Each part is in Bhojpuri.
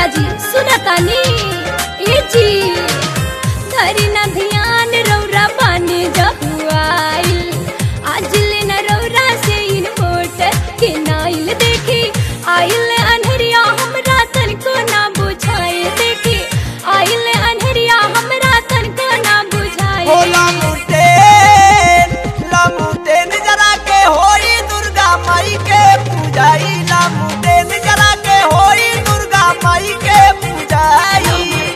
जी सुनतानी ए जी धरी न ध्यान रौरा बानी जहुआइल आज ले न रौरा से इन वोट के नाइल देखी आइल अनहरिया हमरा तनको ना बुझाए देखी आइल अनहरिया हमरा तनको ना बुझाए हो लामुटेन लामुटेन जरा के होई दुर्गा माई के पूजाई लामुटेन जरा के होई दुर्गा माई के पूजाई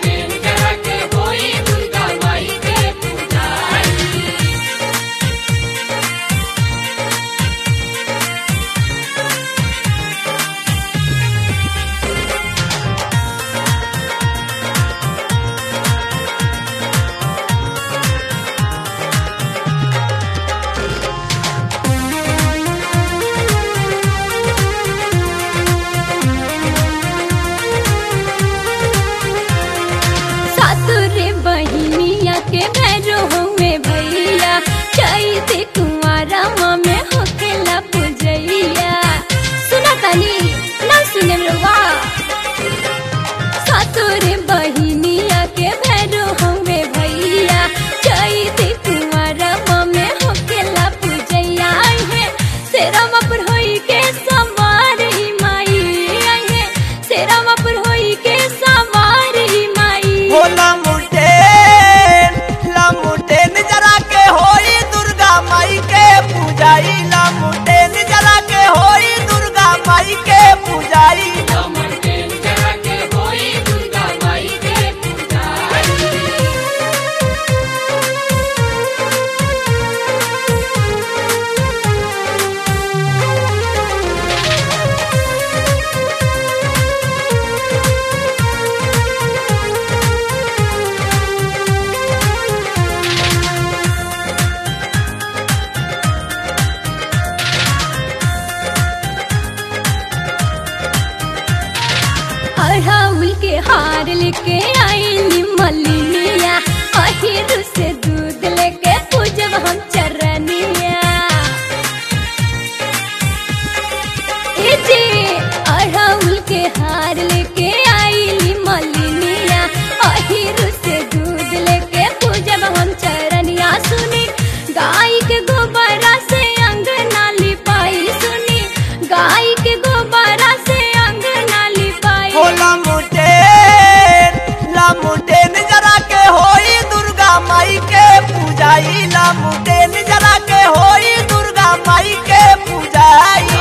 सातुरे बहिनिया के भैरो में भैया चैते कुंवारा में होकेला पूजैया सुना तानी ना सुने रवा सातुरे बहिनिया के भैरो में भैया चैते कुंवारा में होकेला पूजैया आई है सेरम पर होई के सवार ही माई आई है सेरम पर होई के सवार ही माई हो लामुटेन लामुटेन जरा के होई दुर्गा माई के पूजाई लामुटेन जरा के होई दुर्गा माई के पूजाई अड़हुल के हार लेके आईली मलिनिया अहिर से दूध लेके पूजब हम चरनिया ए जे अड़हुल के हार लेके आईली मलिनिया अहिर से दूध लेके पूजब हम चरनिया सुनी गाय के गोबरा से अंगना लिपाई सुनी गाय के गोबरा से अंगना लिपाई हो लामुटेन लामुटेन जरा के होई दुर्गा माई के पूजाई लामुटेन जरा के होई दुर्गा माई के पूजाई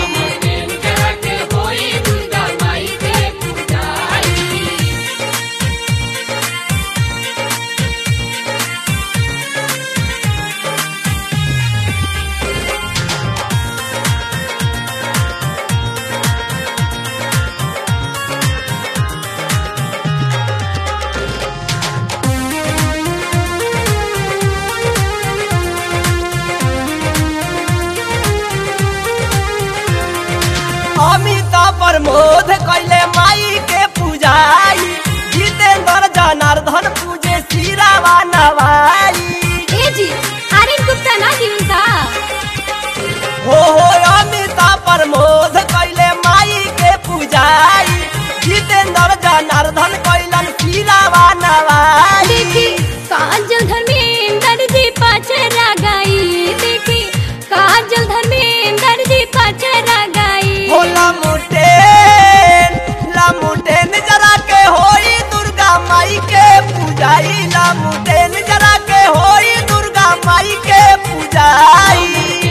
अमिताभ प्रमोद कैले माई के पूजाई जितेंद्र जनार्दन पूजे सिरावा नवाई ए जी आर्यन गुप्ता ना जी उनका हो हो अमिताभ प्रमोद कैले माई के पूजाई जितेंद्र जनार्दन कैलन सिरावा नवाई देखी काजल धर्मेंद्र जी पचरा गाई देखी काजल धर्मेंद्र जी पचरा गाई हो लामुटेन लामुटेन जरा के होई दुर्गा माई के पूजाई लामुटेन जरा के होई दुर्गा माई के पूजाई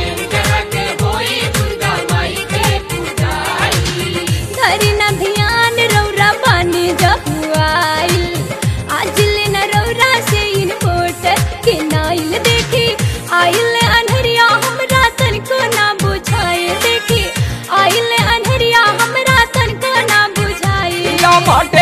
धरी न ध्यान रौरा बानी जहुआइल आज ले न रौरा से इन वोट के नाइल देखी आइल अनहरिया हमरा तनको ना बुझाए देखी आइल अनहरिया हमरा तनको ना बुझाए या